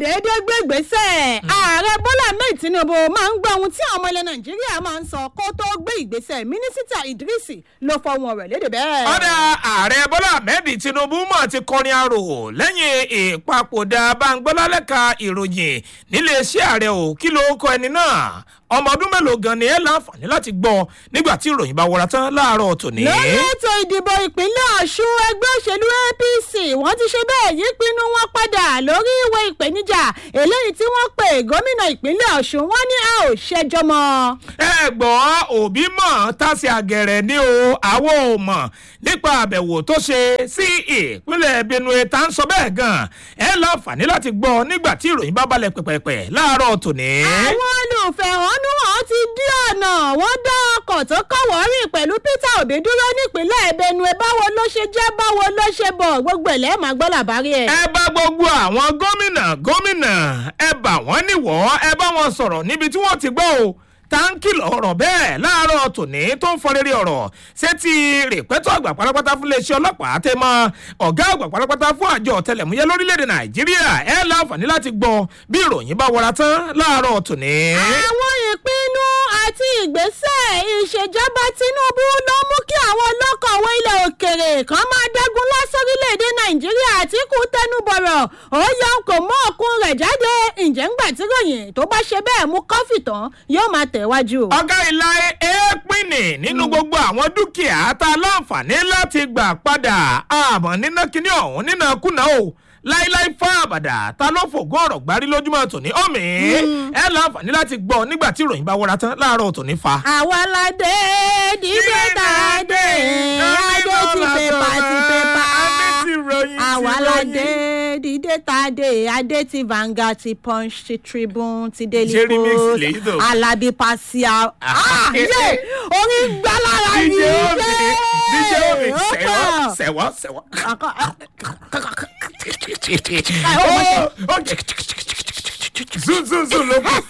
déédéé gbé ìgbésẹ̀ ààrẹ bọ́lá ahmed tinubu máa ń gbọ́ ohun tí àwọn ọmọ ilẹ̀ nàìjíríà máa ń sọ kó tó gbé ìgbésẹ̀ mínísítà idrisi ló fọwọ́n rẹ̀ léde bẹ́ẹ̀. ọ̀dà ààrẹ bọ́lá ahmed tinubu mọ̀ ti kọrin arò lẹ́yìn ìpapòdà báńgbọ́lálẹ́ka ìròyìn níléeṣẹ́ ààrẹ ò kí ló kọ ẹni náà ọmọ ọdún mélòó gan ni ẹ láǹfààní láti gbọ́ nígbà tí ìròyìn bá wọra tán láàárọ̀ tòní. lórí ètò ìdìbò ìpínlẹ̀ ọ̀ṣun ẹgbẹ́ òṣèlú apc wọ́n ti ṣe bẹ́ẹ̀ yí pinnu wọn padà lórí ìwé ìpèníjà eléyìí tí wọ́n pè gómìnà ìpínlẹ̀ ọ̀ṣun wọ́n ní a ò ṣẹjọ́ mọ́. ẹ gbọ́ òbí mọ̀ tásì àgẹ̀rẹ̀ ni o àwọn ò mọ̀ nípa àbẹ̀wò tó ṣe sí ìpínlẹ̀ benue tá ń sọ bẹ́ẹ̀ gan ẹ láǹfààní láti gbọ́ nígbà tí ìròyìn bá balẹ̀ pẹ̀pẹ̀pẹ̀ láàárọ̀ tòní. àwọn olùfẹ̀hónúhàn ti dí ọ̀nà wọ́n dá ọkọ̀ tó kọ̀wọ́ rìn pẹ̀lú peter obi dúró nípínlẹ̀ benue báwo ló ṣe jẹ́ báwo ló ṣe bọ̀ gbogbo ẹ̀ lẹ́ẹ̀ máa gbọ́ làbárí ẹ̀. ẹ bá gbogbo àwọn gómìnà gómìnà ẹ bà wọ́n níwọ̀ ẹ bá wọn sọ̀rọ̀ níbi tí wọ́n ti gbọ́ o táǹkì lọ̀rọ̀ bẹ́ẹ̀ láàárọ̀ tòní tó ń fọrẹ́rẹ́ ọ̀rọ̀ ṣé ti rèpẹ́tọ̀ àgbà pátápátá fún iléeṣẹ́ ọlọ́pàá tẹ mọ́ ọ̀gá àgbà pátápátá fún àjọ ọ̀tẹlẹ̀múyẹ́ lórílẹ̀‐èdè nàìjíríà ẹ láǹfààní láti gbọ́ bí ìròyìn bá wọra tán láàárọ̀ tòní. àwọn ìpinnu àti ìgbésẹ̀ ìṣèjọba tinubu ló mú kí àwọn olókòwò ilẹ̀ òkèrè kan máa dẹ́gun lọ sórílẹ̀‐èdè nàìjíríà àtìkù tẹnubọ̀rọ̀ ó yọ kò mọ́ òkun rẹ̀ jáde ǹjẹ́ ńgbà tí ròyìn tó bá ṣe bẹ́ẹ̀ mú kọ́fì tán yóò máa tẹ̀wájú. ọ̀gá ìlà èépìnì nínú gbogbo àwọn dúkìá tá a láǹfààní láti gbà padà àmọ́ níná kíní ọ̀hún nínà kùnà o láíláí fún àbàdà ta ló fògùn ọ̀rọ̀ gbárí lójúmọ́ tòní ọ̀mì ẹ láǹfààní láti gbọ́ nígbà tí ìròyìn bá wọra tán láàárọ̀ tòní fa. àwa la dé dídé tá a dé adé ti pépà ti pépà àwa la dé dídé tá a dé adé ti Vanguard ti Punch ti Tribune ti Daily Ṣé remix Post lèyí tó? Alábí Pasia ah yé orí gbá lára dj yìí omi dj omi ó sẹ̀wọ́ kàn. sẹ̀wọ́ sẹ̀wọ́. Àkọ́- zoom zoom zoom ló kù.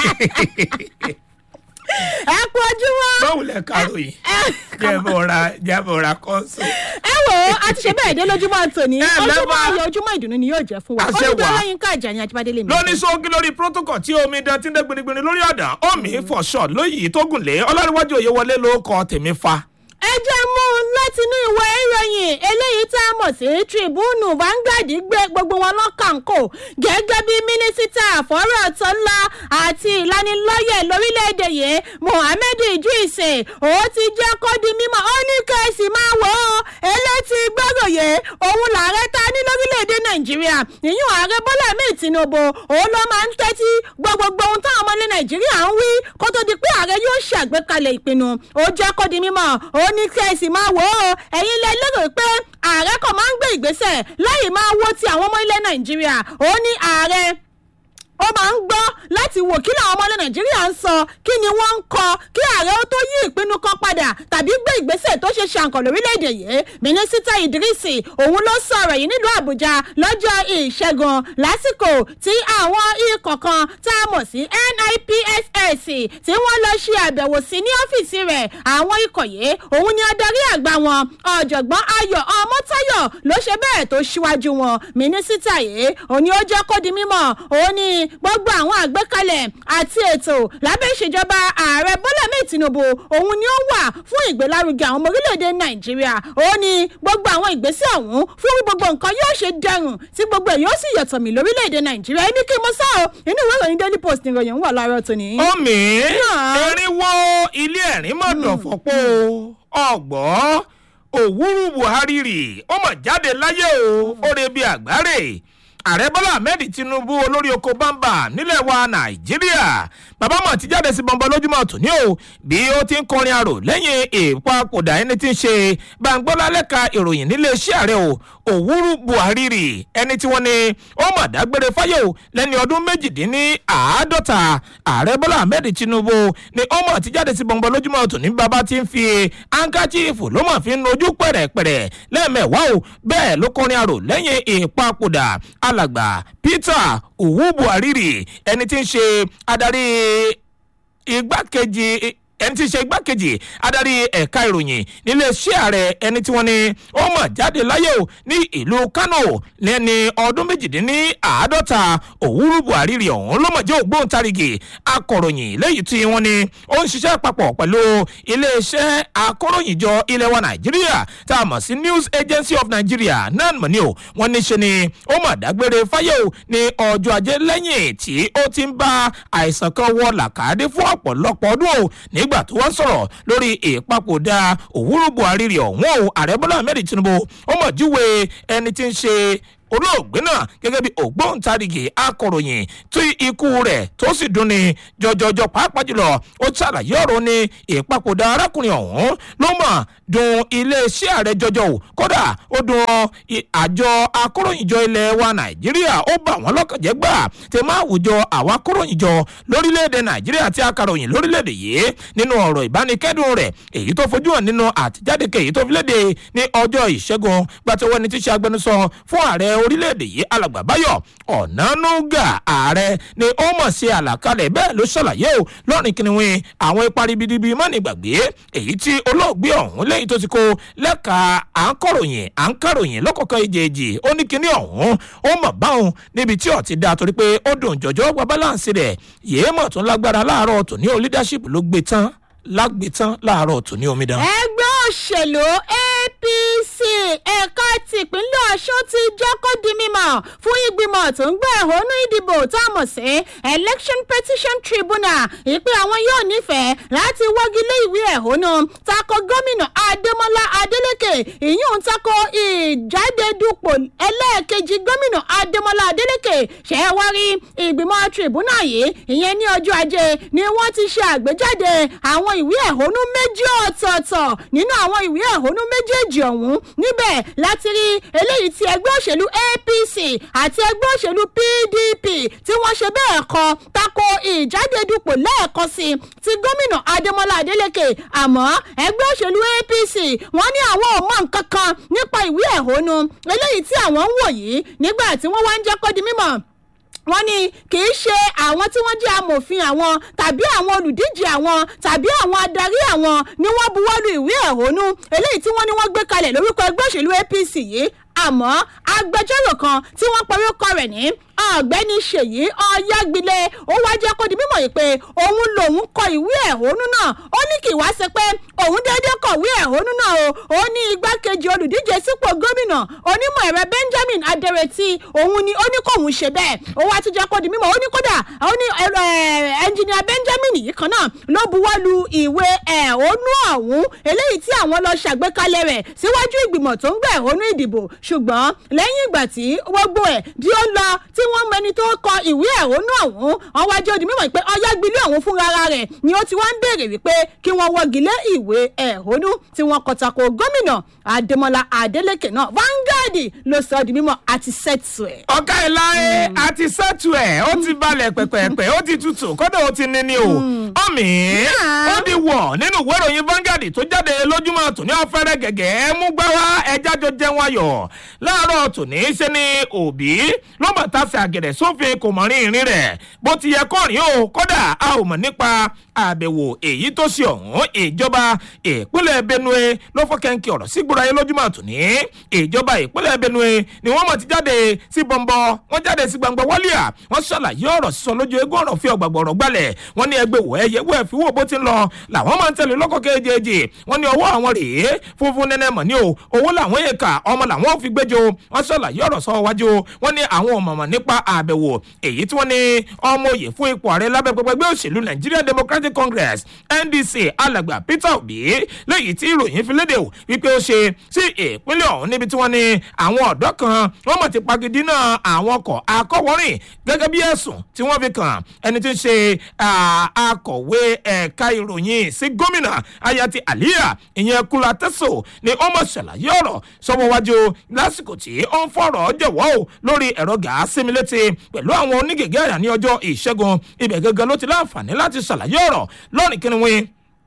ẹ kú ojúmọ́. báwo lẹ kàrò yìí jẹ́bọ̀ra jẹ́bọ̀ra kọ́sùn. ẹ wò ó a ti ṣe bẹ́ẹ̀ dé lójúmọ́ tòní Ẹ ojúmọ́ lẹ́bàá. ayọ̀ ojúmọ́ ìdùnnú ni yóò jẹ́ fún wa Àṣẹ olùdó wà. ọlọ́yin ká àjà ní ajíbádé lè mi. lóní sóńgí lórí protocol tí omi dán tí ń dé gbinigbini lórí ọ̀dà omi for short lóyìí tó gùn lé ọlọ́rìnwájú òye wọlé ló kọ tèmi fa. ẹ jẹ́ mú un látinú ìwé ìròyìn eléyìí tá a mọ̀ sí tribune Vanguard gbé gbogbo wọn lọ́kànkò gẹ́gẹ́ bí mínísítà àfọ́rọ̀ tó ńlá àti ìlanilọ́yẹ̀ lórílẹ̀‐èdè yìí Mohammed Idris ó ti jẹ́ kó di mímọ́ ó ní kẹ́sì máa wò ó elétí gbọ́ròyè òun làárẹ̀ ta ní lórílẹ̀‐èdè Nàìjíríà ìyún ààrẹ Bọ́lá Ahmed Tinubu òun ló máa ń tẹ́tí gbọ́ gbogbo ohun táwọn ọmọ ilẹ̀ Nàìjíríà ń wí kó tó di pé ààrẹ yóò ṣàgbékalẹ̀ ìpinnu ó jẹ́ kó di mímọ́ ó ní kẹ́sì máa wò ó ẹ̀yin lẹ lérò pé ààrẹ kan máa ń gbé ìgbésẹ̀ láì máa wo ti àwọn ọmọ ilẹ̀ Nàìjíríà ó ní ààrẹ ó máa ń gbọ́ láti wò kí làwọn ọmọ ilẹ̀ nàìjíríà ń sọ kí ni wọ́n ń kọ kí ààrẹ ó tó yí ìpinnu kan padà tàbí gbé ìgbésẹ̀ tó ṣe ṣàǹkàn lórílẹ̀‐èdè yìí mínísítà idrisi òun ló sọ̀rọ̀ yìí nílùú àbújá lọ́jọ́ ìṣẹ́gun lásìkò tí àwọn ikọ̀ kan tá a mọ̀ sí nipss tí wọ́n lọ ṣe àbẹ̀wò sí ní ọ́fíìsì rẹ̀ àwọn ikọ̀ yìí òun ni adarí àgbà wọn ọ̀jọ̀gbọ́n ayọ̀ ọmọ́táyọ̀ ló ṣe bẹ́ẹ̀ tó ṣíwájú wọn mínísítà yìí òun ni ó jẹ́ kó di mímọ̀ òun ni gbogbo àwọn àgbékalẹ̀ àti ètò lábẹ́ ìṣèjọba ààrẹ bọ́lá mẹ́ẹ̀ tinubu òun ni ó wà fún ìgbélárugẹ àwọn ọmọ orílẹ̀-èdè nàìjíríà òun ni gbogbo àwọn ìgbésẹ̀ ọ̀hún fún bí gbogbo nǹkan yóò ṣe dẹrùn tí gbogbo ẹ̀ yóò sì yọ̀tọ̀ mí lórílẹ̀-èdè nàìjíríà ẹni kí n mọ sá o inú ìwé ìròyìn daily post nìròyìn wà láàárọ̀ tòní. omi Náà. erinwo ilé ẹ̀rín mọ̀ dọ̀fọ̀pọ̀ ọ̀gbọ́ òwúrú buhari rì ó mọ̀ jáde láyé o ó re bí àgbáre ààrẹ bọ́lá ahmed tinubu olórí oko bámbà nílẹ̀ wa nàìjíríà bàbá mọ̀ ti jáde sí bọ́ńbọ́ lójúmọ́ tòní o bí ó ti ń kọrin arò lẹ́yìn ìpapòdà ẹni tí ń ṣe gbàngbọ́lá lẹ́ka ìròyìn nílé iṣẹ́ ààrẹ o òwúrú buhari rì ẹni tí wọ́n ní ó mọ̀ dágbére fáyé o lẹ́ni ọdún méjìdínláàádọ́ta ààrẹ bọ́lá ahmed tinubu ni ó mọ̀ ti jáde sí bọ́ńbọ́ lójúmọ́ tòní bàbá ti ń fi hankachifu ló mọ̀ fi ń nojú pẹ̀rẹ̀pẹ̀rẹ̀ lẹ́ẹ̀mẹ̀wá o bẹ́ẹ̀ ló kọrin arò lẹ́yìn ìpapòdà alàgbà peter òwú buhari rì ẹni tí ń ṣe adarí igbákejì ẹni tí í ṣe igbákejì adarí ẹ̀ka ìròyìn níléeṣẹ́ ààrẹ ẹni tí wọ́n ní ó mọ̀ jáde láyé o ní ìlú kánò lẹ́ni ọdún méjìdínláàádọ́ta òwúrú buhari rí ọ̀hún ló mọ̀ jẹ́ ògbóǹtarìgì akọ̀ròyìn lẹ́yìn tí wọ́n ní ó ń ṣiṣẹ́ papọ̀ pẹ̀lú iléeṣẹ́ akọ̀ròyìnjọ ilẹ̀ wa nàìjíríà tá a mọ̀ sí news agency of nigeria nan mọ̀ ni o wọ́n ní ṣe ni ó mọ̀ dágbére fáyé o ní ọjọ́ ajé lẹ́yìn tí ó ti ń bá àìsàn kan wọ làkàdé fún ọ̀pọ̀lọpọ̀ ọdún o nígbà tó wọ́n sọ̀rọ̀ lórí ìpapòdà òwúrú buhari rí ọ̀hún o ààrẹ bọ́lá ahmed tinubu ó mọ̀ júwe ẹni tí ń ṣe olóògbé náà gẹ́gẹ́ bí ògbóǹtarìgì akọ̀ròyìn tí ikú rẹ̀ tó sì dùn ní jọjọjọ pàápàá jùlọ ó ṣàlàyé ọ̀rọ̀ ní ìpapòdà arákùnrin ọ̀hún ló mọ̀ dùn iléeṣẹ́ ààrẹ jọjọ o kódà ó dùn àjọ akọ̀ròyìnjọ ilẹ̀ wa nàìjíríà ó bà wọ́n lọ́kànjẹ́ gbà tẹ máa wùjọ àwọn akọ̀ròyìnjọ lórílẹ̀‐èdè nàìjíríà àti akàròyìn lórílẹ̀‐èdè yìí nínú ọ̀rọ̀ ìbánikẹ́dùn rẹ̀ èyí tó fojú hàn nínú àtijáde kèyí tó fi léde ní ọjọ́ ìṣẹ́gun gbàtẹ́wọ́ ni tí ṣe agbẹnusọ fún ààrẹ orílẹ̀-èdè yìí alàgbà báyọ̀ ọ̀nánúgà ààrẹ ni ó mọ̀ sí àlàkalẹ̀ bẹ́ẹ̀ ló ṣàlàyé o lọ́rìn kìnìún àwọn ipa ribidibi mọ́ni gbàgbé èyí tí olóògbé ọ̀hún lẹ́yìn tó ti kó lẹ́ka à ń kọ̀ròyìn à ń kàròyìn lọ́kọ̀ọ̀kan ìjèèjì ó ní kíní ọ̀hún ó mọ̀ báwọn níbi tí ọ̀tí da torí pé ó dùn jọ̀jọ́ gba báláǹsì rẹ̀ yéé mọ̀ tún lágbára láàárọ̀ tòní o leadership ló gbé tán lágbé tán láàárọ̀ tòní omidan. ẹgbẹ́ òṣèlú apc ẹ̀ka tìpínlẹ̀ ọ̀ṣun ti jẹ́ kó di mímọ̀ fún ìgbìmọ̀ tó ń gbé ẹ̀hónú ìdìbò tá a mọ̀ sí election petition tribunal ìpè àwọn yóò nífẹ̀ẹ́ láti wọ́gi lé ìwé ẹ̀hónú tako gómìnà adémọlá adélèké ìyún tako ìjáde dupò ẹlẹ́ẹ̀kejì gómìnà adémọlá adélèké ṣẹ́wárí ìgbìmọ̀ tribunal yìí ìyẹn ní ọjọ́ ajé ni wọ́n ti ṣe àgbéjáde àwọn ìwé ẹ̀hónú méjì ọ̀tọ̀ọ̀tọ̀ nínú àwọn ìwé ẹ̀hónú méjèèjì ọ̀hún níbẹ̀ láti rí eléyìí ti ẹgbẹ́ òṣèlú apc àti ẹgbẹ́ òṣèlú pdp tí wọ́n ṣe bẹ́ẹ̀ kọ tako ìjáde dupò lẹ́ẹ̀kan sí ti gómìnà adémọlá adélèké àmọ́ ẹgbẹ́ òṣèlú apc wọ́n ní àwọn ò mọ nǹkan kan nípa ìwé ẹ̀hónú eléyìí tí àwọn ń wò yìí nígbà tí wọ́n wá ń jẹ́ kó di mímọ̀ wọ́n ní kì í ṣe àwọn tí wọ́n jẹ́ amòfin àwọn tàbí àwọn olùdíje àwọn tàbí àwọn adarí àwọn ni wọ́n buwọ́lu ìwé ẹ̀hónú eléyìí tí wọ́n ní wọ́n gbé kalẹ̀ lórúkọ ẹgbẹ́ òṣèlú apc yìí àmọ́ agbẹjọ́rò kan tí wọ́n porúkọ rẹ̀ ní ọ̀gbẹ́ni ṣèyí ọ̀yágbilẹ̀ ó wá jẹ́ kó di mímọ̀ yìí pé òun lòun kọ ìwé ẹ̀hónú náà ó ní kì í wá ṣe pé òun déédéé kọ̀wé ẹ̀hónú náà o ó ní igbákejì olùdíje sípò gómìnà onímọ̀ ẹ̀rọ benjamin adẹrẹtì òun ni ó ní kóun ṣe bẹ́ẹ̀ ó wá tún jẹ́ kó di mímọ̀ ó ní kódà ó ní ẹnjìnìà benjamin yìí kan náà ló buwọ́ lu ìwé ẹ̀hónú ọ̀hún eléyìí tí àwọn lọ ṣàgbékalẹ̀ rẹ̀ síwájú ìgbìmọ̀ tó ń gbé ẹ̀hónú ìdìbò ṣùgbọ́n lẹ́yìn ìgbà tí gbogbo ẹ̀ tí ó lọ tí wọ́n mẹni tó kọ ìwé ẹ̀hónú ọ̀hún wọn wá jẹ́ odi mímọ̀ pé ọ̀yágbilé ọ̀hún fúnra rẹ̀ ni ó ti wá ń béèrè wípé kí wọ́n wọ́gi lé ìwé ẹ̀hónú tí wọ́n kọ tako gómìnà adémọlá adélèké náà vanguard ló sọ ọ́ di mímọ̀ àti sẹ́tù ẹ̀. ọ̀gá ẹ̀ láyé àti sẹ́tù ẹ̀ ó ti balẹ̀ pẹ̀pẹ̀pẹ̀ ó ti tutù kódà ó ti níní o ọ̀mì ó di wọ̀ nínú ìwé ìròyìn vanguard tó jáde lójúmọ́ tòní ọ̀fẹ́rẹ́ gẹ̀gẹ́ mú gbáwá ẹja jọ jẹun ayọ̀ láàárọ̀ tòní ṣe ni òbí ló mọ̀ tá sí àgẹ̀dẹ̀ sófin kò mọ̀ rin ìrìn rẹ̀ bó ti yẹ kọ́ rìn o kódà a ò mọ̀ nípa àbẹ̀wò èyí tó ṣe ọ̀hún ìjọba ìpínlẹ̀ benue ló fọ́ kẹ́ńkì ọ̀rọ̀ sí gbọ́dọ̀ ayé lójúmọ́ tòní ìjọba ìpínlẹ̀ benue ni wọ́n mọ̀ ti jáde sí bọ̀m̀bọ̀ wọ́n jáde sí gbangba wálíà wọ́n ṣàlàyé ọ̀rọ̀ sísọ lójú eégún ọ̀rọ̀ fi ọ̀gbàgbọ̀ ọ̀rọ̀ gbalẹ̀ wọ́n ní ẹgbẹ́ wọ̀ ẹyẹ wọ̀ ẹ̀fí wò bó ti ń lọ làwọn máa ń tẹ̀lé lọ́kọ̀ kejì wọ́n ní ọwọ́ àwọn rèé funfun nẹ́nẹ́ mọ̀ ní o owó làwọn èèkà ọmọ làwọn fi gbẹ́jọ wọ́n ṣàlàyé ọ̀rọ̀ sọ wájú wọ́n ní àwọn ọ̀mọ̀mọ̀ nípa àbẹ̀wò èyí tí wọ́n ní ọmọ òye fún ipò ààrẹ lábẹ́ pẹpẹgbẹ́ òṣèlú nigerian democratic congress ndc alàgbà peter obi lẹ́yìn tí ìròyìn fi léde wípé ó ṣe sí ìpínlẹ̀ ọ̀hún níbi tí wọ́n ní àwọn ọ̀dọ́ kan wọ́n mọ̀ ti pagidínà àwọn ọkọ̀ akọ́wọ́rìn gẹ́gẹ́ bí ẹ̀sùn tí wọ́n fi kàn ẹni tí ń ṣe akọ̀wé ẹ̀ka ìròyìn sí gómìnà ayati aliya ìyẹn kula tẹ́sọ̀ ni ó mọ̀ ṣàlàyé ọ̀rọ̀ sọ́wọ́ wájú lásìkò tí ó ń fọ̀rọ̀ jẹ̀wọ́ o lórí ẹ̀rọ gàásímì létí pẹ̀lú àwọn onígègé àyà ní ọjọ́ ìṣẹ́gun ibẹ̀ gẹ́gẹ́ ló ti láǹfààní láti ṣàlàyé ọ̀rọ̀ lọ́rìn kí ni wọ́n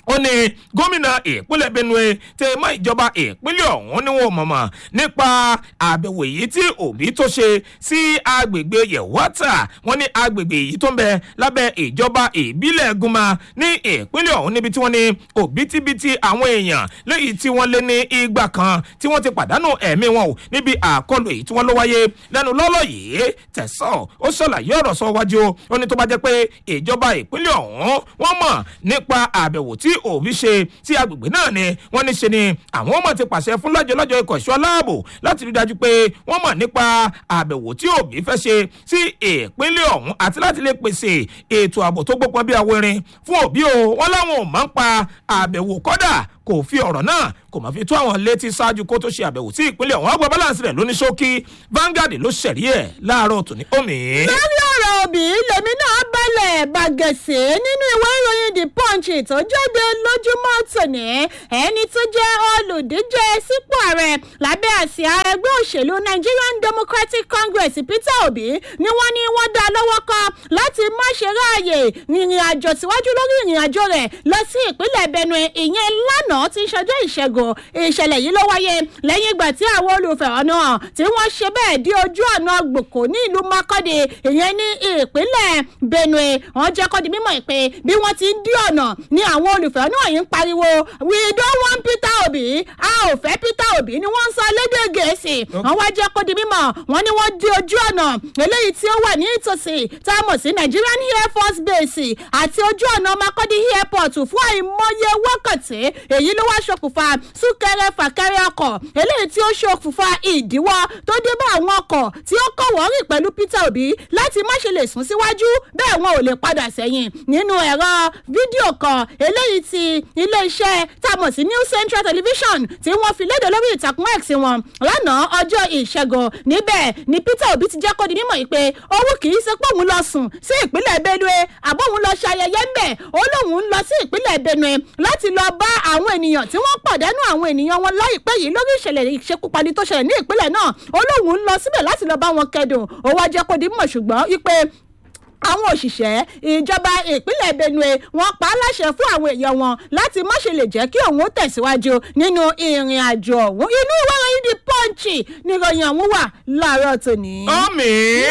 ó ní gómìnà ìpínlẹ̀ benue tẹ mọ́ ìjọba ìpínlẹ̀ ọ̀hún ni wọn mọ̀mọ́ nípa àbẹ̀wò èyí tí òbí tó ṣe sí agbègbè yẹ̀wọ́tà wọn ní agbègbè èyí tó ń bẹ lábẹ́ ìjọba ìbílẹ̀ gúnmá ní ìpínlẹ̀ ọ̀hún níbi tí wọ́n ní òbítíbitì àwọn èèyàn lẹ́yìn tí wọ́n lé ní igba kan tí wọ́n ti pàdánù ẹ̀mí wọn o níbi àkọlù èyí tí wọ́n ló wáyé lẹ́nu lọ́lọ́ yìí tẹ̀sán ó ṣàlàyé ọ̀rọ̀ sọ wájú ó ní tó bá jẹ́ pé ìjọba ìpínlẹ̀ ọ̀hún wọ́n mọ̀ nípa àbẹ̀wò tí òbí ṣe sí agbègbè náà ni wọ́n ní ṣe ni àwọn ọmọ ti pàṣẹ fún lọ́jọ́lọ́jọ́ ikọ̀ ìṣọ́ aláàbò láti rí dájú pé wọ́n mọ̀ nípa àbẹ̀wò tí òbí fẹ́ ṣe sí ìpínlẹ̀ ọ̀hún àti láti lè pèsè ètò ààbò tó gbópọn bí awérin fún òbí o wọ́n láwọn ò máa ń pa àbẹ̀wò kọ́dà kò fi ọ̀rọ̀ náà kò máa fi tó àwọn létí ṣáájú kó tó ṣe àbẹ̀wò sí ìpínlẹ̀ ọ̀hún àgbà balance rẹ̀ lóní ṣókí Vanguard ló ṣẹ̀rí ẹ̀ láàárọ̀ tòní omi. lórí ọ̀rọ̀ òbí lèmi náà balẹ̀ bàgẹ̀sẹ̀ nínú ìwé ìròyìn the punch tó jáde lójúmọ́ tòní ẹni tó jẹ́ olùdíje sípò ààrẹ lábẹ́ àsíá ẹgbẹ́ òṣèlú Nigerian Democratic Congress Peter Obi ni wọ́n ní wọ́n dá lọ́wọ́ kan láti má ṣe ráàyè ìrìn àjò síwájú lórí ìrìn àjò rẹ̀ lọ sí ìpínlẹ̀ Benue ìyẹn lánàá tí ṣọjọ́ ìṣẹ́gun ìṣẹ̀lẹ̀ yìí ló wáyé lẹ́yìn ìgbà tí àwọn olùfẹ̀hónú hàn tí wọ́n ṣe bẹ́ẹ̀ dé ojú ọ̀nà gbòkó ní ìlú Makurdi ìyẹn ní ìpínlẹ̀ Benue wọ́n jẹ́ kó di mímọ̀ pé bí wọ́n ti ń dí ọ̀nà ni àwọn olùfẹ̀hónú yìí ń pariwo we don't want Peter Obi a ò fẹ́ Peter Obi ni wọ́n ń sọ lédè Gẹ̀ẹ́sì wọ́n wá jẹ́ kó di mímọ̀ wọ́n ní wọ́n dí ojú ọ̀nà eléyìí tí ó wà ní ìtòsí tá a mọ̀ sí Nigerian Air Force Base àti ojú ọ̀nà Makurdi Airport fún àìmọye wákàtí èyí ló wá ṣokùnfà súnkẹrẹ fàkẹrẹ ọkọ̀ eléyìí tí ó ṣokùnfà ìdíwọ́ tó dé bá àwọn ọkọ̀ tí ó kọ̀ wọ́rìn pẹ̀lú Peter Obi láti má ṣe lè sún síwájú bẹ́ẹ̀ wọn ò lè padà sẹ́yìn nínú ẹ̀rọ fídíò kan eléyìí tí iléeṣẹ́ tá a mọ̀ sí New Central Television tí wọ́n fi léde lórí ìtàkùn X wọn lánàá ọjọ́ ìṣẹ́gun níbẹ̀ ni Peter Obi ti jẹ́ kó di mímọ̀ pé owó kì í ṣe pé òun lọ sùn sí ìpínlẹ̀ Benue àbóhun lọ ṣayẹyẹ ńbẹ̀ ó lóun ń lọ sí ìpínlẹ̀ Benue láti lọ bá àwọn ènìyàn tí wọ́n pàdánù àwọn ènìyàn wọn láìpẹ́ yìí lórí ìṣẹ̀lẹ̀ ìṣekúpani tó ṣẹlẹ̀ ní ìpínlẹ̀ náà ó lóun ń lọ síbẹ̀ láti lọ bá wọn kẹ́dùn ó wá jẹ́ kó di mọ̀ ṣùgbọ́n wípé àwọn òṣìṣẹ́ ìjọba ìpínlẹ̀ Benue wọ́n pa á láṣẹ fún àwọn èèyàn wọn láti má ṣe lè jẹ́ kí òun ó tẹ̀síwájú nínú ìrìn àjò ọ̀hún inú ìwé ìròyìn The Punch níròyìn ọ̀hún wà láàárọ̀ tòní. ọmọ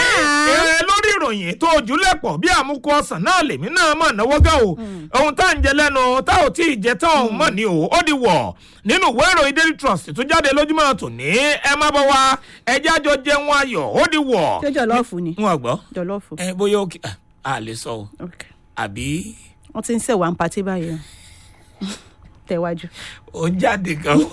ẹ lórí ìròyìn tó ojúlẹ̀pọ̀ bí àmúkọ ọ̀sán náà lèmi náà mọ̀ náwó gá o ohun tá à ń jẹ lẹ́nu tá ò tí ì jẹ tán òun mọ̀ ní o ó di wọ̀ nínú ìwé ìròyìn Daily Trust tó jáde lójúmọ́ tòní ẹ má bọ̀ wá ẹjẹ́ àjọ jẹun ayọ̀ ó di wọ̀. ṣé jọlọ́ọ̀fù ni wọn gbọ́ jọlọ́ọ̀fù. ẹ bóyá ó kí a lè sọ o àbí. wọ́n ti ń ṣèwà ń patí báyìí tẹ̀wájú. ó ń jáde gan o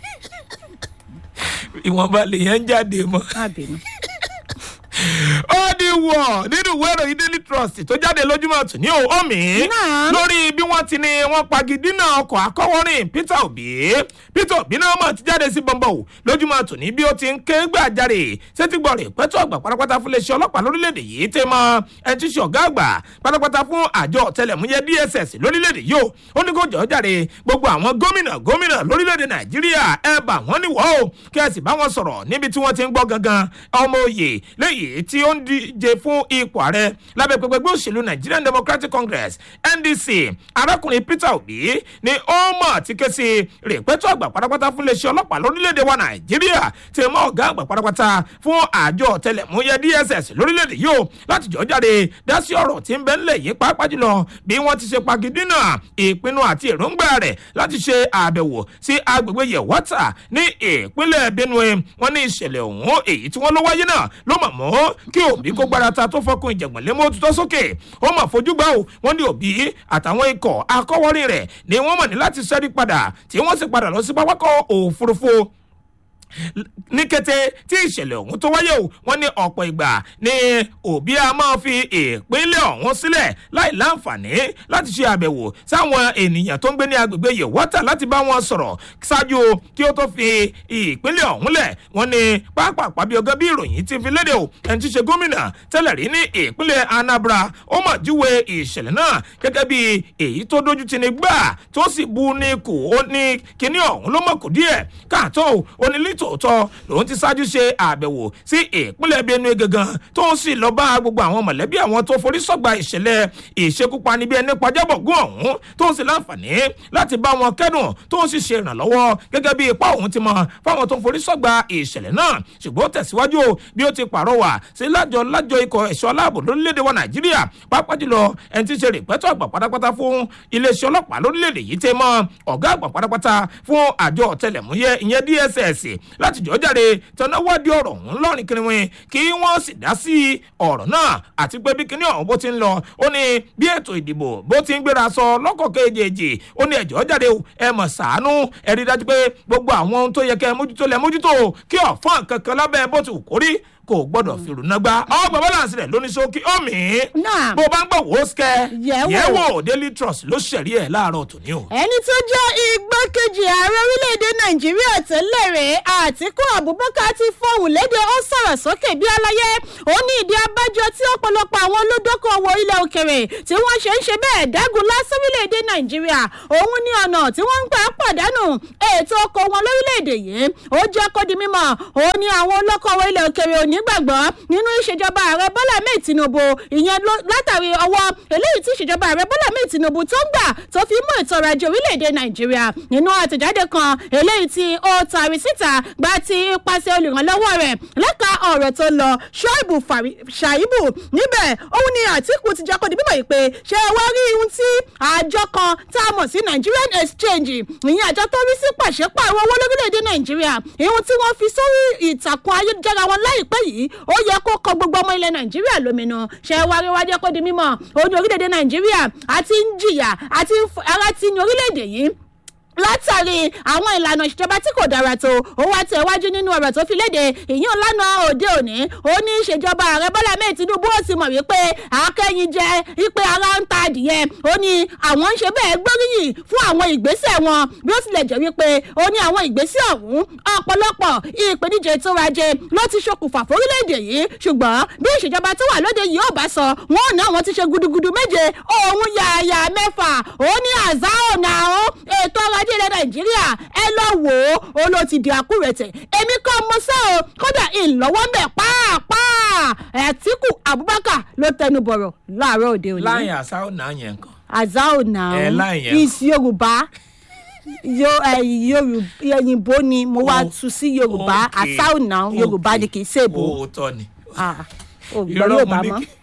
ìwọ̀nba lèèyàn ń jáde mọ́. má bínú. ó di wọ̀ nínú ìwé ìròyìn Daily Trust tó jáde lójúmọ́ tù ní omi Náà. lórí bí wọ́n ti ní wọ́n pagidínà ọkọ̀ akọ́wọ́rìn Peter Obi Peter Obi náà mọ̀ ti jáde sí bọ́ńbọ̀ o lójúmọ́ tù ní bí ó ti ń ké gbàjarè sétígbọ̀ rẹ̀ pẹ́tọ́ àgbà pátápátá fún iléeṣẹ́ ọlọ́pàá lórílẹ̀‐èdè yìí tẹ́ mọ́ ẹ ti ṣe ọ̀gá àgbà pátápátá fún àjọ ọ̀tẹlẹ̀múyẹ́ DSS lórílẹ̀‐èdè yìí o ó ní kó jọ́ jàre gbogbo àwọn gómìnà gómìnà lórílẹ̀‐èdè Nàìjíríà ẹ bà wọ́n níwọ̀ o kí ẹ sì bá wọn sọ̀rọ̀ níbi tí wọ́n ti ń gbọ́ gangan ọmọ òye lẹ́yìn tí ó ń díje fún ipò ààrẹ lábẹ́ pẹpẹgbẹ́ òṣèlú Nigerian Democratic Congress NDC arákùnrin Peter Obi ni ó mọ̀ tí ké sí rèpẹ́tọ́ àgbà pátápátá fún iléeṣẹ́ ọlọ́pàá lórílẹ̀‐èdè wa Nàìjíríà tí mọ́ ọ̀gá àgbà pátápátá fún àjọ ọ̀tẹlẹ̀múyẹ́ DSS lórílẹ̀‐èdè yìí o láti jọ́ jáde dá sí ọ̀rọ̀ tí ń bẹ ńlẹ̀ yìí pàápàá jùlọ bí wọ́n ti ṣe pagidínà ìpinnu àti èròǹgbà rẹ̀ láti ṣe àbẹ̀wò sí agbègbè Yewata ní ìpínlẹ̀ Benue wọ́n ní ìṣẹ̀lẹ̀ ọ̀hún èyí tí wọ́n ló wáyé náà ló mọ̀ mọ́ kí Obi kó gbára ta tó fọkùn ìjàngbọ̀n lé mọ́ tutọ́ sókè ó mà fojú gbà ó wọ́n ní Obi àtàwọn ikọ̀ akọ́wọ́rìn rẹ̀ ni wọ́n mọ̀ ní láti ṣẹ́rí padà tí wọ́n sì padà lọ sí pápákọ̀ òfurufú ní kété tí ìṣẹ̀lẹ̀ ọ̀hún tó wáyé o wọ́n ní ọ̀pọ̀ ìgbà ni Obi a máa fi ìpínlẹ̀ ọ̀hún sílẹ̀ láì láǹfààní láti ṣe àbẹ̀wò sáwọn ènìyàn tó ń gbé ní agbègbè Yewata láti bá wọn sọ̀rọ̀ ṣáájú kí ó tó fi ìpínlẹ̀ ọ̀hún lẹ̀ wọ́n ní pápápá bí ọgá bí ìròyìn ti fi léde o ẹni tí í ṣe gómìnà tẹ́lẹ̀ rí ní ìpínlẹ̀ Anambra ó mà júwe ìṣẹ̀lẹ̀ náà gẹ́gẹ́ bí èyí tó dójú ti ní gbà tó sì bu ní kù ó ní kíní ọ̀hún ló mọ̀ kù díẹ̀ káàtó ó ní tòótọ́ lòun ti ṣáájú ṣe àbẹ̀wò sí ìpínlẹ̀ benue gangan tó ń sì lọ bá gbogbo àwọn mọ̀lẹ́bí àwọn tó forí sọ́gba ìṣẹ̀lẹ̀ ìṣekúpani bí ẹni pàjábọ̀gún ọ̀hún tó ń sì láǹfààní láti bá wọn kẹ́dùn tó ń sì ṣe ìrànlọ́wọ́ gẹ́gẹ́ bí ipá òun ti mọ fáwọn tó forí sọ́gba ìṣẹ̀lẹ̀ náà ṣùgbọ́n tẹ̀síwájú bí ó ti pàrọwà sí lájọ lájọ ikọ̀ ẹ̀ṣọ́ aláàbò lórílẹ̀‐èdè wa nàìjíríà pápá jùlọ ẹni tí ń ṣe rìpẹ́tọ̀ àgbà pátápátá fún iléeṣẹ́ ọlọ́pàá lórílẹ̀‐èdè yìí tẹ́ mọ́ ọ̀gá àgbà pátápátá fún àjọ ọ̀tẹlẹ̀múyẹ́ ìyẹn dss láti jọ́ jáde tọ́náwádìí ọ̀rọ̀ ọ̀hún lọ́rìn kiriwin kí wọ́n sì dá sí ọ̀rọ̀ náà àti pé bí kinní ọ̀hún bó ti ń lọ ó ní bí ètò ìdìbò bó ti ń gbéra sọ lọ́kọ̀ kejì ó ní ẹ̀jọ́ jáde ẹ mọ̀ sàánú ẹ rí dájú pé gbogbo àwọn ohun tó yẹ kẹ́ ẹ mójútó lẹ mójútó kí ọ̀fọ́n kankan lábẹ́ bó ti wù kórí kò gbọdọ̀ fìrù náà gbá ọgbà balance rẹ̀ lóní sókè omi Náà. bó bá ń gbọ̀ wò ó sikẹ́ Yẹ̀wò. yẹ̀wò daily trust ló ṣẹ̀rí ẹ̀ láàárọ̀ tòní o. ẹni tó jẹ́ igbákejì ààrẹ orílẹ̀-èdè nàìjíríà tẹ́lẹ̀ rẹ̀ àtìkú abubakar ti fọhùn léde ó sọ̀rọ̀ sókè bí aláyé ó ní ìdí abájọ tí ọ̀pọ̀lọpọ̀ àwọn olódókòwò ilẹ̀ òkèrè tí wọ́n ṣe ń ṣe bẹ́ẹ̀ dágun lásán orílẹ̀-èdè nàìjíríà òun ní ọ̀nà tí wọ́n ń gbà pàdánù ètò ọkọ̀ wọn lórílẹ̀-èdè yìí ó jẹ́ kó di mímọ̀ ó ní àwọn olókòwò ilẹ̀ òkèrè ò ní gbàgbọ́ nínú ìṣèjọba ààrẹ bọ́lá mẹ́ẹ̀ tinubu ìyẹn ló- látàrí ọwọ́ eléyìí tí ìṣèjọba ààrẹ bọ́lá mẹ́ẹ̀ tinubu tó ń gbà tó fi mú ètò ọrọ̀ ajé orílẹ̀-èdè nàìjíríà nínú àtẹ̀jáde kan eléyìí tí ó tàrí síta gba ti ipasẹ̀ olùrànlọ́wọ́ rẹ̀ lẹ́ka ọ̀rọ̀ tó lọ ṣọ́ìbù ṣàìbù níbẹ̀ òun ni àtìkù ti jẹ́ kó di bíbọ̀ yìí pé ṣé ẹ wá rí ohun tí àjọ kan tá a mọ̀ sí nigerian exchange ìyẹn àjọ tó rí sí pàṣípààrọ̀ owó lórílẹ̀‐èdè nàìjíríà ìhun tí wọ́n fi sórí ìtàkùn ayélujára wọn láìpẹ́ yìí ó yẹ kó kọ gbogbo ọmọ ilẹ̀ nàìjíríà lóminú ṣé ẹ wá rí wájú kó di mímọ̀ òun ní orílẹ̀‐èdè nàìjíríà àti ń jìyà àti ń f- ara ti ní orílẹ̀‐èdè yìí látàrí àwọn ìlànà ìṣèjọba tí kò dára tó ó wá tẹ̀ wájú nínú ọ̀rọ̀ tó fi léde ìyún lánàá òde òní ó ní ìṣèjọba ààrẹ bọ́lá mẹ́ẹ̀ tinubu ó sì mọ̀ wípé akẹ́yìn jẹ ipe ara ń ta adìyẹ ó ní àwọn ń ṣe bẹ́ẹ̀ gbóríyìn fún àwọn ìgbésẹ̀ wọn bí ó tilẹ̀ jẹ́ wípé ó ní àwọn ìgbésẹ̀ ọ̀hún ọ̀pọ̀lọpọ̀ ìpèníjà ètò ọrọ̀ ajé ló ti ṣokùnfà fórílẹ̀-èdè yìí ṣùgbọ́n bí ìṣèjọba tó wà lóde yìí ò bá sọ wọn ò ní àwọn ti ṣe gudugudu méje òun yàyà mẹ́fà ó ní àzá ọ̀nà àwọn ètò ọrọ̀ ajé ilẹ̀ nàìjíríà ẹ lọ wò ó ó ló ti di àkúrẹ̀tẹ̀ èmi kọ́ mo sẹ́ o kódà ìlọ́wọ́ mẹ́ pàápàá ẹ̀tíkù abubakar ló tẹnu bọ̀rọ̀ láàárọ̀ òde òní láyìn àṣà ò náà yẹn kan. àzá ọ̀nà Ẹ láì yẹn. is yorùbá Yo- ẹ, yorùbá òyìnbó ni mo wá Oh, tu sí yorùbá okay, àṣà ọ̀nà yorùbá ni kì í ṣe èbó òótọ́ ni. Ah, ò gbọ́ Irọ́ yorùbá mo ní mọ́. kí-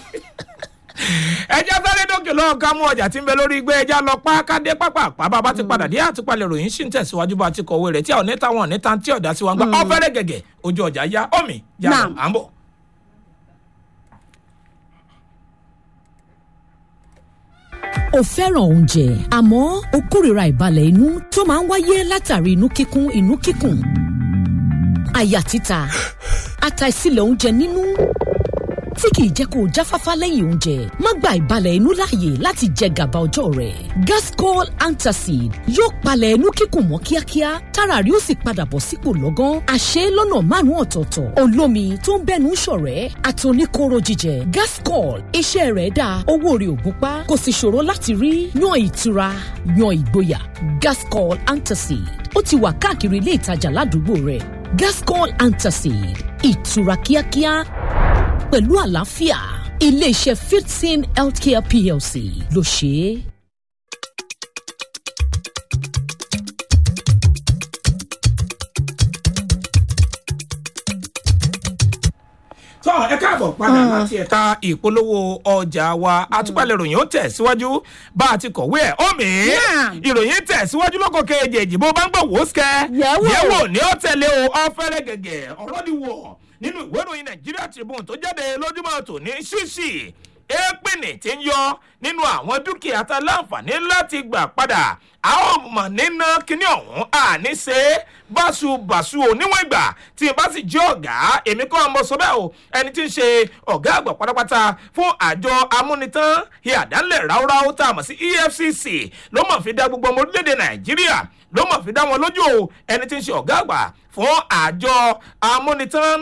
ẹjẹ sáré dókè lọ́wọ́ ká mú ọjà tí ń bẹ lórí igbá ẹja lọ pa kádé pápá bàbá ti padà dé àtúpalẹ̀ ròyìn sì ń tẹ̀síwájú bá ti kọ̀wé rẹ̀ tí àwọn oníta wọn oníta tí ọ̀dà sí wọn gbà ọ̀fẹ́rẹ́ gẹ̀gẹ̀ ojú ọjà yá ọ̀mì yá lọ Naam. à ń bọ̀. o fẹ́ràn oúnjẹ àmọ́ o kórìíra ìbalẹ̀ inú tó máa ń wáyé látàrí inú kíkún inú kíkùn àyà títa àtàìsílẹ̀ oúnjẹ nínú tí kìí jẹ́ kó o jáfáfá lẹ́yìn oúnjẹ má gba ìbalẹ̀ inú láàyè láti jẹ gàba ọjọ́ rẹ̀ gascol antacid yóò palẹ̀ inú kíkùn mọ́ kíákíá tára rí ó sì padà bọ̀ sípò lọ́gán àṣẹ lọ́nà márùn-ún ọ̀tọ̀ọ̀tọ̀ olómi tó ń bẹ́nu ṣọ̀rẹ́ àtòníkóró jíjẹ gascol iṣẹ́ rẹ̀ dáa owó rẹ̀ ò gúnpá kò sì ṣòro láti rí yan ìtura yan ìgboyà gascol antacid ó ti wà káàkiri ilé ìtajà ládùúgbò rẹ̀ gascol antacid ìtura kíákíá pẹ̀lú àlàáfíà iléeṣẹ́ fifteen healthcare plc ló ṣe é. tọ́ ẹ káàbọ̀ padà láti ẹ̀ka ìpolówó ọjà wa àtúpalẹ̀ ìròyìn ó tẹ̀síwájú bá a ti kọ̀wé ẹ̀ ọ̀mì Yeah. ìròyìn tẹ̀síwájú lọ́kọ̀ kejì bó bá ń gbọ̀ wò ó sikẹ́ Yẹ̀wò. yẹ̀wò ní ó tẹ̀lé o ọ̀fẹ́rẹ́ gẹ̀gẹ̀ ọ̀rọ̀ ni wọ̀ nínú ìwé ìròyìn nàìjíríà tribune tó jáde lójúmọ́ tòní ṣíṣì èèpìnì tí ń yọ nínú àwọn dúkìá tá a láǹfààní láti gbà padà àwọn ọmọ nínú kíní ọ̀hún àní ṣe é báṣubàṣu ò níwọ̀n ìgbà tí n bá sì jẹ́ ọ̀gá èmi kọ́ ọmọ sọ bẹ́ẹ̀ o ẹni tí ń ṣe ọ̀gá àgbà pátápátá fún àjọ amúnitán ìyàdánlẹ̀ ráúráú tá a mọ̀ sí efcc ló mọ̀ fi dá gbogbo ọmọ orílẹ̀-èdè nàìjíríà ló mọ̀ fi dá wọn lójú o ẹni tí ń ṣe ọ̀gá àgbà fún àjọ amúnitán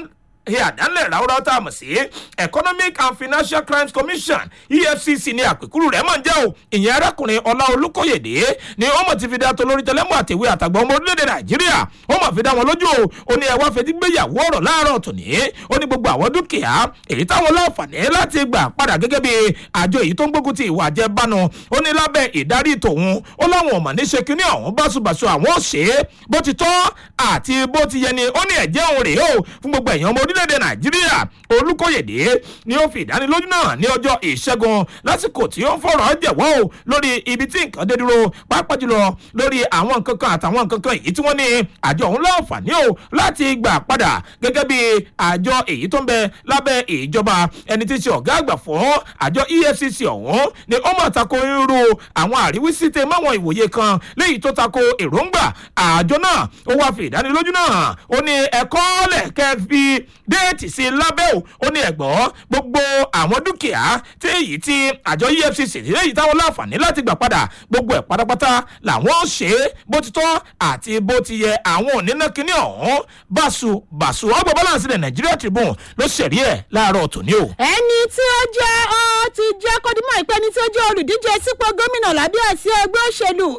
ṣe àdánlẹ̀ ráúráú tá a mọ̀ sí economic and financial crimes commission efcc ní àpèkúrú rẹ̀ mọ̀ ń jẹ́ o ìyẹn arákùnrin ọlá olùkóyèdè ni ó mọ̀ ti fi dá tolórí tẹlẹ́mú àtẹ̀wé àtàgbọ̀n ọmọ orílẹ̀-èdè nàìjíríà ó mọ̀ fi dá wọn lójú o ó ní ẹwà fetí gbéyàwó ọ̀rọ̀ láàárọ̀ tòní ó ní gbogbo àwọn dúkìá èyí táwọn láǹfààní láti gbà padà gẹ́gẹ́ bí àjọ èyí tó ń gbógun ti ìwà àjẹbánu ó ní lábẹ́ ìdarí tòun ó láwọn ọmọ ní ṣe kínní ọ̀hún báṣubàṣu àwọn ò ṣe é bó ti tọ́ àti bó ti yẹ ni ó ní ẹ̀jẹ̀ òun rèé o fún gbogbo èèyàn ọmọ orílẹ̀-èdè nàìjíríà olùkóyèdè ni ó fi ìdánilójú náà ní ọjọ́ ìṣẹ́gun lásìkò tí ó ń fọ̀rọ̀ jẹ̀wọ́ o lórí ibi tí nǹkan dé dúró pàápàá jùlọ lórí àwọn nǹkan kan àtàwọn nǹkan kan èyí tí wọ́n ní àjọ òun láǹfààní o láti gbà padà gẹ́gẹ́ bí àjọ èyí tó ń bẹ lábẹ́ ìjọba ẹni tí ń ṣe ọ̀gá àgbà fún àjọ efcc ọ̀hún ni ó mọ̀ tako irú àwọn àríwísí tẹ máwọn ìwòye kan léyìí tó tako èròǹgbà àjọ náà ó wáá fi ìdánilójú náà ó ní ẹ̀kọ́ lẹ̀ kẹ́ fi déètì sí lábẹ́ ò ó ní ẹ̀gbọ́n gbogbo àwọn dúkìá tí èyí tí àjọ efcc léyìí táwọn láǹfààní láti gbà padà gbogbo ẹ̀ pátápátá làwọn ó ṣe é bó ti tọ́ àti bó ti yẹ àwọn òníná kínní ọ̀hún báṣu báṣu ọgbà balance ilẹ̀ nàìjíríà tribune ló ṣẹ̀rí ẹ̀ láàárọ̀ tòní o. ẹni tí ó jẹ́ ọ ti jẹ́ kọ́dímọ̀ ìpẹ́ ẹni tí ó jẹ́ olùdíje sípò gómìnà lábẹ́ àsí ẹgbẹ́ òṣèlú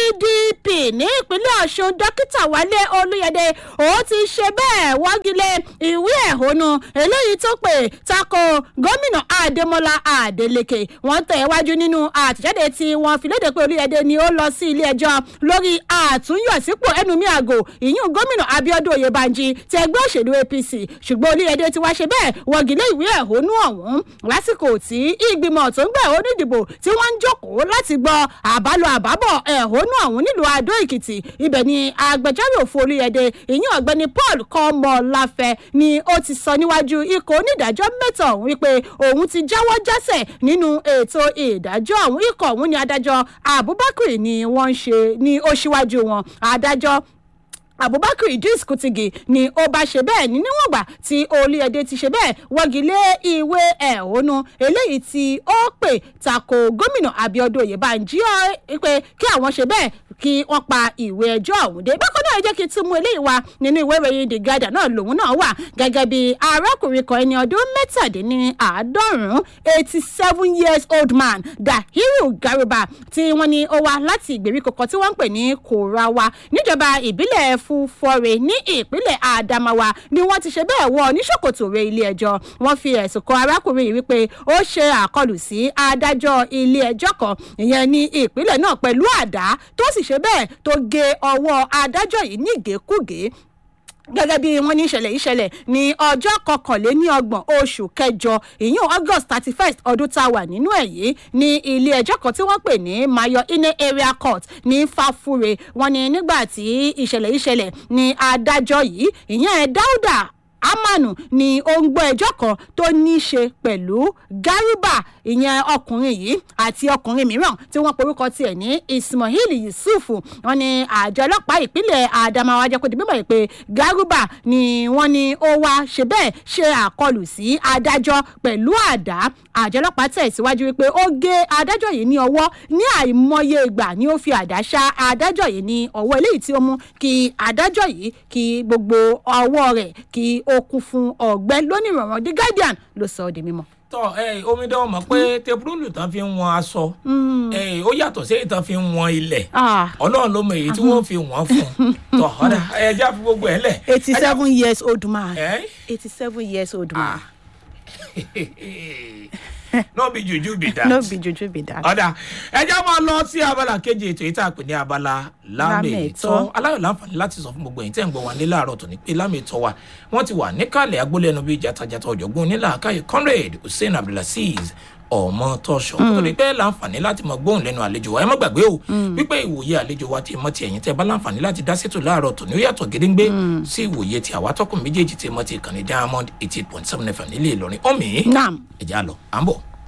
pdp ní ìpínlẹ̀ ọ̀ṣun dókítà wálé olúyẹdẹ ó ti ṣe bẹ́ẹ̀ wọ́gilé ìwé ẹ̀hónú eléyìí tó pè tako gómìnà adémọlá adeleke wọ́n tẹ̀ wájú nínú àtẹ̀jáde tí wọ́n fi léde pé olúyẹdẹ ni ó lọ sí ilé ẹjọ́ lórí àtúnyọ̀sípò ẹnumí àgò ìyún gómìnà abiodun oyèbánjí ti ẹgbẹ́ òṣèlú apc ṣùgbọ́n olúyẹdẹ ti wá ṣe bẹ́ẹ̀ wọ́gilé ìwé ẹ̀hónú ọ̀hún lásìkò tí ìgbìmọ̀ tó ń gbà ẹ̀hónú ìdìbò tí wọ́n ń jókòó láti gbọ́ àbálọ àbábọ̀ ẹ̀hónú ọ̀hún nílùú adó èkìtì ibẹ̀ ni agbẹjọ́rò fún olúyẹdẹ ìyún ọ̀gbẹ́ni paul kọ́mọláfẹ́ ni ó ti sọ níwájú ikọ̀ onídàájọ́ mẹ́ta ọ̀hún wípé òun ti jáwọ́ jásẹ̀ nínú ètò ìdájọ́ ọ̀hún ikọ̀ ọ̀hún ni adájọ́ abubakar ni wọ́n ń ṣe ní ó ṣíwájú wọn adájọ́ abubakar idris kutigi ni ó bá ṣe bẹ́ẹ̀ ní níwọ̀n gbà tí olúyẹdẹ ti ṣe bẹ́ẹ̀ wọ́gi lé ìwé ẹ̀hónú eléyìí tí ó pè tako gómìnà abiodun oyèbánjí pé kí àwọn ṣe bẹ́ẹ̀ kí wọ́n pa ìwé ẹjọ́ ọ̀hún dé bákan náà ẹ jẹ́ kí n tún mú eléyìí wá nínú ìwé ìròyìn the guardian náà lòun náà wà gẹ́gẹ́ bí arákùnrin kan ẹni ọdún mẹ́tàdínláàádọ́rùn-ún eighty seven years old man dahiru garuba tí wọ́n ní ó wá láti ìgbèríko kan tí wọ́n ń pè ní korawa níjọba ìbílẹ̀ fúfọ́re ní ìpínlẹ̀ adamawa ni wọ́n ti ṣe bẹ́ẹ̀ wọ oníṣòkòtò rẹ ilé ẹjọ́ wọ́n fi ẹ̀sùn kan arákùnrin yìí wípé ó ṣe àkọlù sí adájọ́ ilé ẹjọ́ kan ìyẹn ní ìpínlẹ̀ náà pẹ̀lú àdá tó sì ṣe bẹ́ẹ̀ tó gé ọwọ́ adájọ́ yìí ní ìgékúgé gẹ́gẹ́ bí wọ́n ní ìṣẹ̀lẹ̀ ìṣẹ̀lẹ̀ ní ọjọ́ kọkànléní ọgbọ̀n oṣù kẹjọ ìyún august thirty first ọdún tá a wà nínú ẹ̀ yìí ní ilé ẹjọ́ kan tí wọ́n pè ní mayo ine area court ní fàfúre wọn ni nígbà tí ìṣẹ̀lẹ̀ ìṣẹ̀lẹ̀ ní adájọ́ yìí ìyẹn dáúdà amanu ni ó ń gbọ́ ẹjọ́ kan tó ní í ṣe pẹ̀lú garuba ìyẹn ọkùnrin yìí àti ọkùnrin mìíràn tí wọ́n porúkọ tiẹ̀ ní ismail yusuf wọn ni àjọ ọlọ́pàá ìpínlẹ̀ adamawa jẹ́ kó di bíbọ̀ pé garuba ni wọ́n ní ó wá ṣe bẹ́ẹ̀ ṣe àkọlù sí adájọ́ pẹ̀lú àdá àjọ ọlọ́pàá tẹ̀síwájú wípé ó gé adájọ́ yìí ní ọwọ́ ní àìmọye ìgbà ni ó fi àdá ṣá adájọ́ yìí ní ọwọ́ eléyìí tí ó mú kí adájọ́ yìí kí gbogbo ọwọ́ rẹ̀ kí ó kún fún ọ̀gbẹ́ lónìí ìrọ̀rùn the guardian ló sọ ọ́ di mímọ́ tọ ẹ omidan mọ pé tepurulu tán fi ń wọn aṣọ ẹ ó yàtọ̀ sí èyí tán fi ń wọn ilẹ̀ ọlọ́run ló mọ èyí tí wọ́n fi wọ́n fún tọ ọ̀dà ẹ já fi gbogbo ẹ lẹ̀. eighty seven years old man ẹ eighty seven years old man no be juju be that. no be juju be that. ọ̀dà ẹjẹ́ máa lọ sí abala kejì ètò yìí tá a pè ní abala lámètọ́ aláyọ̀ láǹfààní láti sọ fún gbogbo ẹ̀yin tẹ́ ń gbọ́ wa ní láàárọ̀ tó ní pé lámètọ́ wa wọ́n ti wà níkàlẹ̀ agbólẹ́nu bíi jatajata ọ̀jọ̀gbọ́n onílà káyọ̀ conrad hussein abdulaziz ọmọ tọṣọ nítorí pé láǹfààní láti mọ gbóhùn lẹnu àlejò wa ẹ má gbàgbé o wípé ìwòye àlejò wa ti mọ ti ẹyin tẹ bá láǹfààní láti dá sétò láàárọ tòní ó yàtọ gédéńgbé sí ìwòye ti àwa tọkùn méjèèjì tí mọ ti ìkànnì diamond eighty point seven fm nílé ìlọrin ọmọ naam ẹjẹ àlọ à ń bọ.